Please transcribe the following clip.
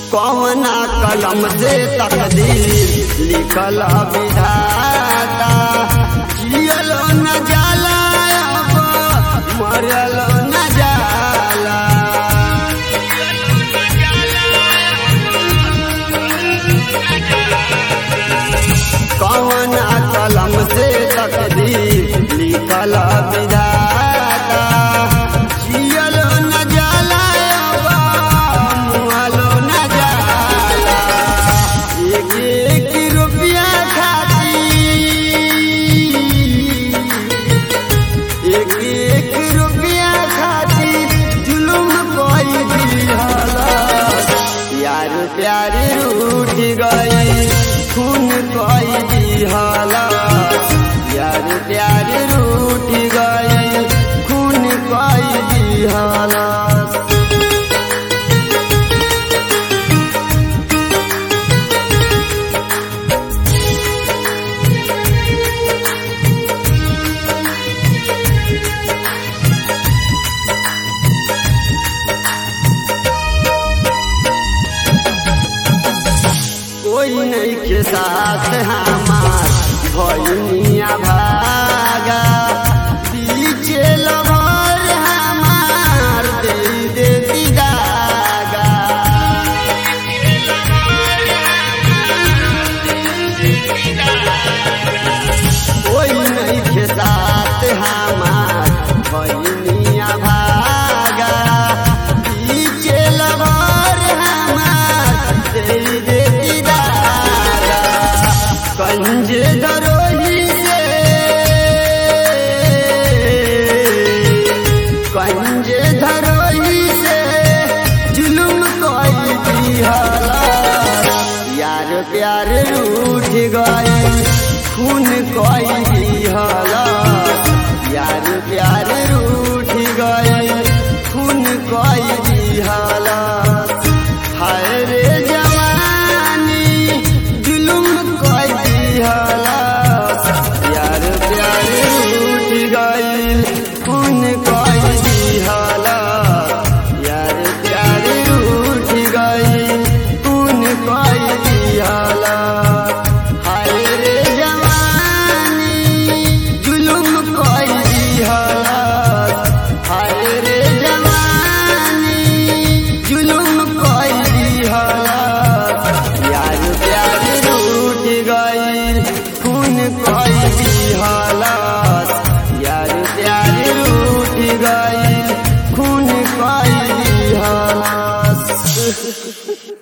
कौना कलम से तकदीर लिखल विधाता जियलो न जाला अब मरलो न जाला कौना कलम से तकदीर लिखल विधाता जियलो न जाला अब मुहलो न जाला एक एक रुपया खाती एक एक रुपया खाती जुलुम कोई दिहला यार प्यार रूठ गई खून कोई दिहला यार प्यार रूठ गई खून कोई दिहला कोई नहीं के साथ हमार भैनिया भागा पीछे लभर हमार दे देती दागा कोई नहीं के साथ हमार भैनिया भागा पीछे लभर हमार दे देती दागा कंजे दरोही से कंजे दरोही से जुलुम कोई दिहला यार प्यार रूठ गए खून कोई दिहला यार प्यार रूठ गए खून कोई दिहला हाय रे जवानी जुलुम कोई दिहला यार प्यार रूठ गइल खून कोई दिहला यार प्यार रूठ गइल खून कोई दिहला हाय रे जवानी जुलुम कोई दिहला हाय रे जवानी जुलुम कोई दिहला यार प्यार रूठ गइल खून कोई दिहला यार प्यार रूठ गइल खून कोई दिहला